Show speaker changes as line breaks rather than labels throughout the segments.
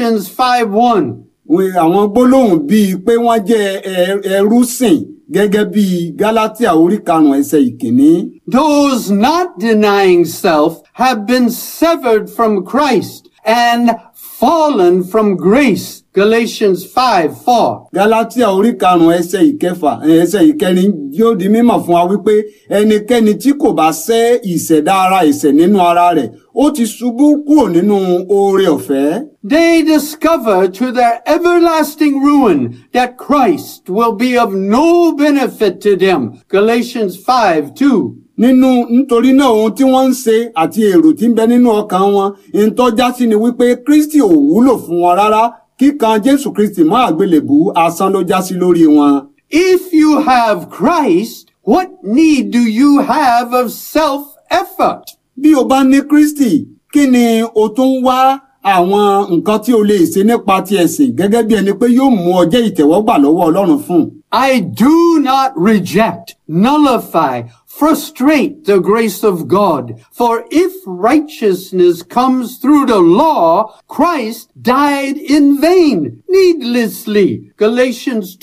Galatians 5 1.
Wọ́n- àwọn gbólóhùn bíi pé wọ́n jẹ́ ẹ- ẹrú sìn gẹ́gẹ́ bíi Gálátíà orí karùn-ún ẹsẹ̀ ìkíní.
Those not denying self have been severed from Christ and fallen from grace. Galatians 5 4.
Gálátíà orí karùn-ún ẹsẹ̀ ìkẹfà ẹsẹ̀ ìkẹrin yóò di mímọ̀ fún wa wípé ẹnikẹ́ni tí kò bá sẹ́ ìṣẹ̀dá ara ẹ̀ṣẹ̀ nínú ara rẹ̀ ó ti ṣubú kúrò nínú oore ọ̀fẹ́.
They discover to their everlasting ruin that Christ will be of no benefit to them. Galatians 5 2.
nínú nítorí náà ohun tí wọ́n ń ṣe àti èrò tí ń bẹ nínú ọkàn wọn ìtọ́já sí ni wípé Kristi ò wúlò fún wọn rárá kíkan Jésù Kristi mọ́ àgbélébù asán ló já sí lórí wọn.
If you have Christ, what need do you have of self-effort?
bí o bá ní Kristi kí ni o tún wá àwọn nǹkan tí o lè ṣe nípa ti ẹ̀sìn gẹ́gẹ́ bí ẹni pé yóò mú ọ jẹ́ ìtẹ̀wọ́gbà lọ́wọ́ Ọlọ́run fún.
I do not reject, nullify, frustrate the grace of God. For if righteousness comes through the law, Christ died in vain, needlessly. Galatians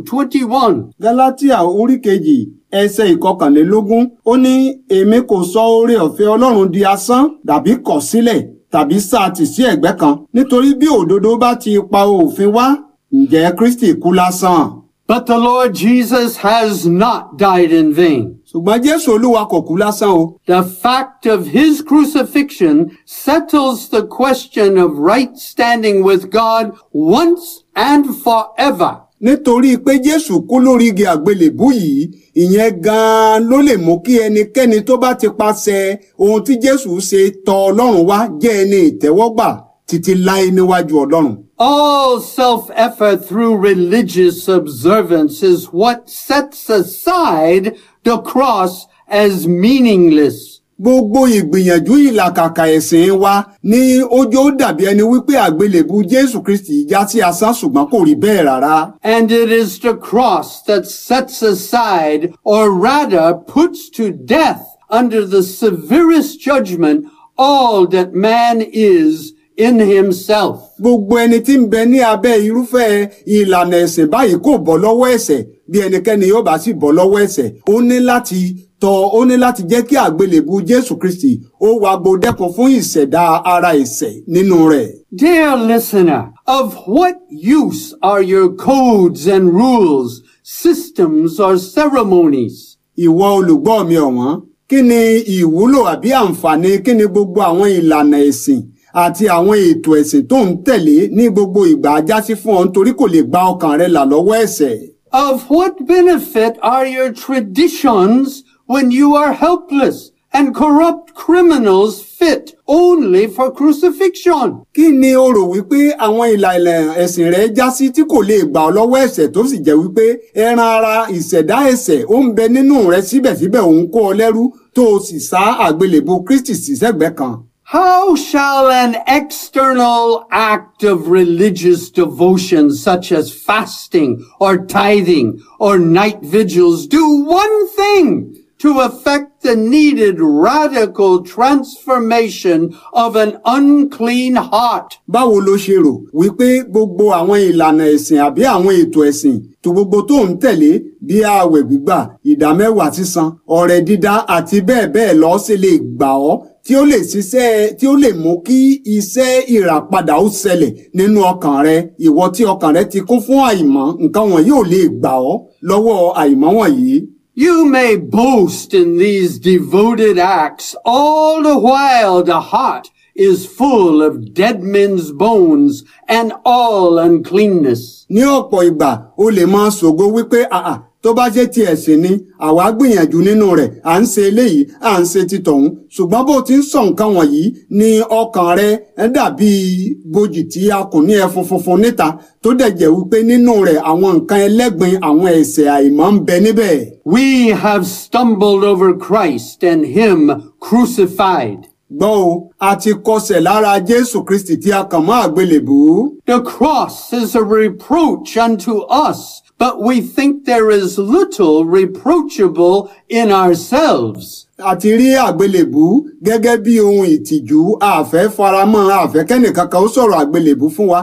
2:21.
Gálátíà orí kejì ẹsẹ̀ ìkọkànlélógún ó ní èmi kò sọ oore ọ̀fẹ́ Ọlọ́run di asán tàbí kọ̀ sílẹ̀ tàbí sáàtì sí ẹ̀gbẹ́ kan nítorí bí òdodo bá ti pa òfin wá ǹjẹ́ Kristi kú lásán.
But the Lord Jesus has not died in vain.
ṣùgbọ́n Jésù Olúwa kò kú lásán o.
The fact of his crucifixion settles the question of right standing with God once and forever.
nítorí pé Jésù kú lórí igi àgbélébú yìí ìyẹn gan-an ló lè mú kí ẹnikẹ́ni tó bá ti paṣẹ ohun tí Jésù ṣe tọ̀ Ọlọ́run wá jẹ́ ẹni ìtẹ́wọ́gbà títí láé níwájú Ọlọ́run.
All self-effort through religious observance is what sets aside the cross as meaningless.
Gbogbo ìgbìyànjú ìlàkàkà ẹ̀sìn wa ní ojú ó dàbí ẹni wípé àgbélébù Jésù Kristi já sí asán ṣùgbọ́n kò rí bẹ́ẹ̀ rárá.
And it is the cross that sets aside, or rather puts to death under the severest judgment, all that man is in himself.
Gbogbo ẹni tí ń bẹ ní abẹ́ irúfẹ́ ìlànà ẹ̀sìn báyìí kò bọ́ lọ́wọ́ ẹ̀ṣẹ̀ bí ẹnikẹ́ni yóò bá sì bọ́ lọ́wọ́ ẹ̀ṣẹ̀ ó ní láti tọ̀ ó ní láti jẹ́ kí àgbélébù Jésù Kristi ó wá gbódẹ́kun fún ìṣẹ̀dá ara ẹ̀ṣẹ̀ nínú rẹ̀.
Dear listener, of what use are your codes and rules, systems or ceremonies?
Ìwọ olùgbọ́ mi ọ̀wọ́n kí ni ìwúlò àbí àǹfààní kí ni gbogbo àwọn ìlànà ẹ̀sìn àti àwọn ètò ẹ̀sìn tó ń tẹ̀lé ní gbogbo ìgbà ajásí fún ọ nítorí kò lè gba ọkàn rẹ là lọ́wọ́ ẹ̀ṣẹ̀.
Of what benefit are your traditions when you are helpless and corrupt criminals fit only for crucifixion?
kí ni o rò wípé àwọn ìlànà ẹ̀sìn rẹ já sí tí kò lè gbà ọ́ lọ́wọ́ ẹ̀ṣẹ̀ tó sì jẹ́ wípé ẹran ara ìṣẹ̀dá ẹ̀ṣẹ̀ ó ń bẹ nínú rẹ síbẹ̀síbẹ̀ òun kó ọ lẹ́rú tó o sì sá àgbélébùú Kristi sí sẹ́gbẹ̀ẹ́ kan.
How shall an external act of religious devotion such as fasting or tithing or night vigils do one thing to effect the needed radical transformation of an unclean heart?
báwo ló ṣe rò wípé gbogbo àwọn ìlànà ẹ̀sìn àbí àwọn ètò ẹ̀sìn tó gbogbo tó ń tẹ̀lé bí ààwẹ̀ gbígbà ìdámẹ́wàá sísan ọrẹ dídá àti bẹ́ẹ̀ bẹ́ẹ̀ lọ ṣe lè gbà ọ́ tí ó lè ṣiṣẹ́ tí ó lè mú kí iṣẹ́ ìràpadà ó ṣẹlẹ̀ nínú ọkàn rẹ ìwọ tí ọkàn rẹ ti kún fún àìmọ́ nǹkan wọ̀nyí ò lè gbà ọ́ lọ́wọ́ àìmọ́ wọ̀nyí.
You may boast in these devoted acts all the while the heart is full of dead men's bones and all uncleanness.
ní ọ̀pọ̀ ìgbà o lè máa ṣògo wípé àà tó bá jẹ́ ti ẹ̀sìn ni àwa gbìyànjú nínú rẹ̀ à ń ṣe eléyìí à ń ṣe ti tọ̀hún ṣùgbọ́n bó ti ń sọ nǹkan wọ̀nyí ni ọkàn rẹ ẹ dàbí bojì tí a kùn ní ẹfun funfun níta tó dẹ̀ jẹ́ wípé nínú rẹ̀ àwọn nǹkan ẹlẹ́gbin àwọn ẹ̀ṣẹ̀ àìmọ́ ń bẹ níbẹ̀.
We have stumbled over Christ and Him crucified.
gbọ́ o a ti kọsẹ̀ lára Jésù Kristi tí a kàn mọ́ àgbélébùú.
The cross is a reproach unto us, but we think there is little reproachable in ourselves.
àti rí àgbélébú gẹ́gẹ́ bí ohun ìtìjú àfẹ́ faramọ́ àfẹ́ kẹ́nìkankan ó sọ̀rọ̀ àgbélébú fún wa